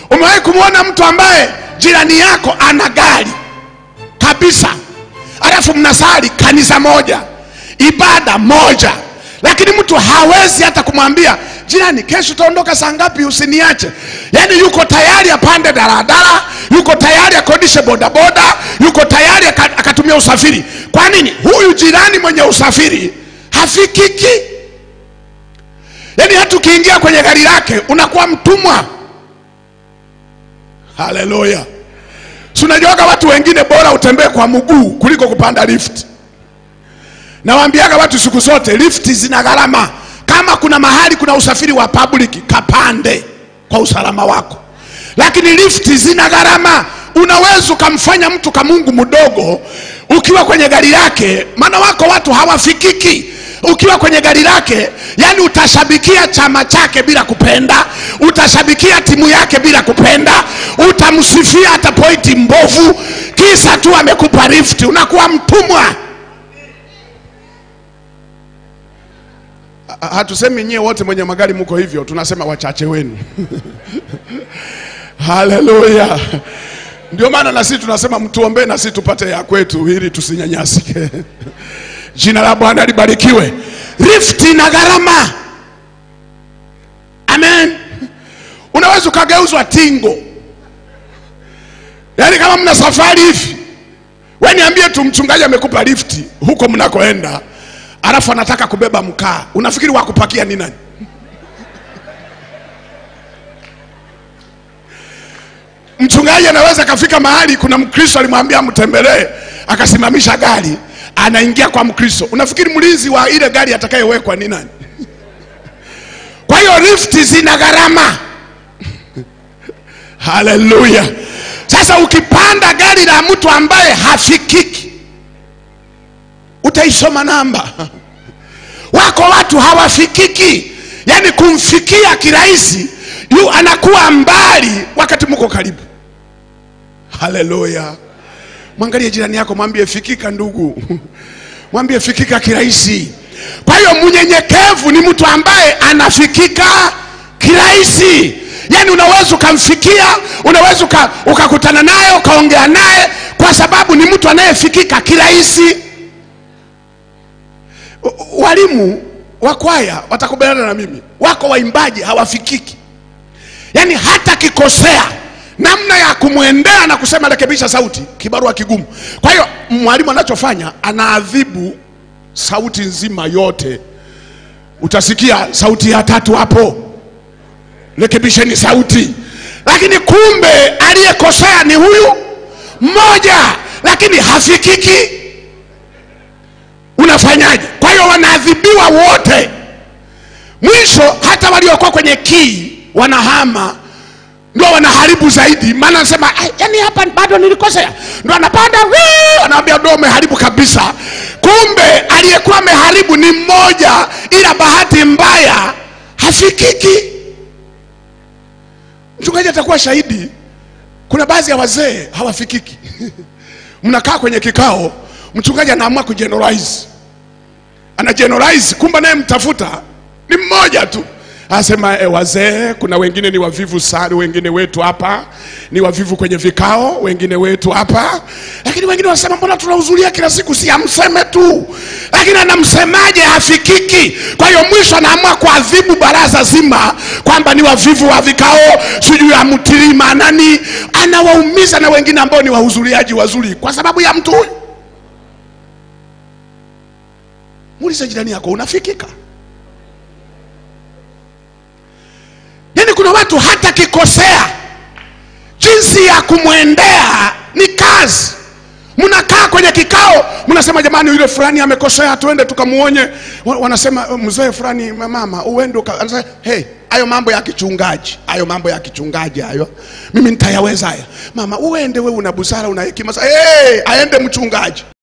Umewahi kumwona mtu ambaye jirani yako ana gari kabisa, alafu mnasali kanisa moja, ibada moja, lakini mtu hawezi hata kumwambia jirani, kesho utaondoka saa ngapi, usiniache. Yaani yuko tayari apande daladala, yuko tayari akodishe bodaboda, yuko tayari aka- akatumia usafiri. Kwa nini? Huyu jirani mwenye usafiri hafikiki. Yaani hata ukiingia kwenye gari lake unakuwa mtumwa. Haleluya! Si unajuaga watu wengine bora utembee kwa mguu kuliko kupanda lift. Nawaambiaga watu siku zote, lifti zina gharama. Kama kuna mahali kuna usafiri wa public, kapande kwa usalama wako, lakini lifti zina gharama. Unaweza ukamfanya mtu kamungu mdogo ukiwa kwenye gari lake, maana wako watu hawafikiki ukiwa kwenye gari lake, yani utashabikia chama chake bila kupenda, utashabikia timu yake bila kupenda, utamsifia hata pointi mbovu, kisa tu amekupa lifti, unakuwa mtumwa. Ha- hatusemi nyie wote mwenye magari mko hivyo, tunasema wachache wenu. Haleluya! Ndio maana na sisi tunasema mtuombee na sisi tupate ya kwetu, ili tusinyanyasike. Jina la Bwana libarikiwe. Lifti na gharama, amen. Unaweza ukageuzwa tingo, yaani kama mna safari hivi, we niambie tu, mchungaji amekupa lifti huko mnakoenda, alafu anataka kubeba mkaa, unafikiri wa kupakia ni nani? Mchungaji anaweza akafika mahali, kuna Mkristo alimwambia mtembelee, akasimamisha gari, anaingia kwa Mkristo. Unafikiri mlinzi wa ile gari atakayewekwa ni nani? Kwa hiyo lifti zina gharama. Haleluya! Sasa ukipanda gari la mtu ambaye hafikiki, utaisoma namba. Wako watu hawafikiki, yaani kumfikia kirahisi, yu anakuwa mbali wakati mko karibu. Haleluya! Mwangalie jirani yako, mwambie fikika ndugu, mwambie fikika kirahisi. Kwa hiyo mnyenyekevu ni mtu ambaye anafikika kirahisi, yaani unaweza ukamfikia, unaweza uka- ukakutana naye ukaongea naye, kwa sababu ni mtu anayefikika kirahisi. U- Walimu wa kwaya watakubaliana na mimi, wako waimbaji hawafikiki, yaani hata kikosea namna ya kumwendea na kusema rekebisha sauti, kibarua kigumu. Kwa hiyo mwalimu anachofanya anaadhibu sauti nzima yote, utasikia sauti ya tatu hapo, rekebisheni sauti, lakini kumbe aliyekosea ni huyu mmoja, lakini hafikiki. Unafanyaje? Kwa hiyo wanaadhibiwa wote, mwisho hata waliokuwa kwenye kii wanahama ndio wanaharibu zaidi, maana anasema "Ai, yani hapa bado nilikosea, ndo anapanda "Wii!" anaambia ndo umeharibu kabisa. Kumbe aliyekuwa ameharibu ni mmoja, ila bahati mbaya hafikiki. Mchungaji atakuwa shahidi. Kuna baadhi ya wazee hawafikiki. Mnakaa kwenye kikao, mchungaji anaamua kugeneralize, ana generalize, kumbe naye mtafuta ni mmoja tu anasema e, wazee kuna wengine ni wavivu sana, wengine wetu hapa ni wavivu kwenye vikao, wengine wetu hapa, lakini wengine wanasema mbona tunahudhuria kila siku, si amseme tu, lakini anamsemaje? Hafikiki. Kwa hiyo mwisho anaamua kuadhibu baraza zima kwamba ni wavivu wa vikao, sijui amtilii maanani, anawaumiza na wengine ambao ni wahudhuriaji wazuri kwa sababu ya mtu huyu. Muulize jirani yako, unafikika? Yaani kuna watu hata kikosea, jinsi ya kumwendea ni kazi. Mnakaa kwenye kikao, mnasema jamani, yule fulani amekosea, tuende tukamuonye. Wa- Wanasema mzee fulani, mama, uende uka-" anasema hey, hayo mambo ya kichungaji, hayo mambo ya kichungaji hayo, mimi nitayaweza haya. Mama, uende wewe, una busara, una hekima. Sasa, Hey, aende mchungaji.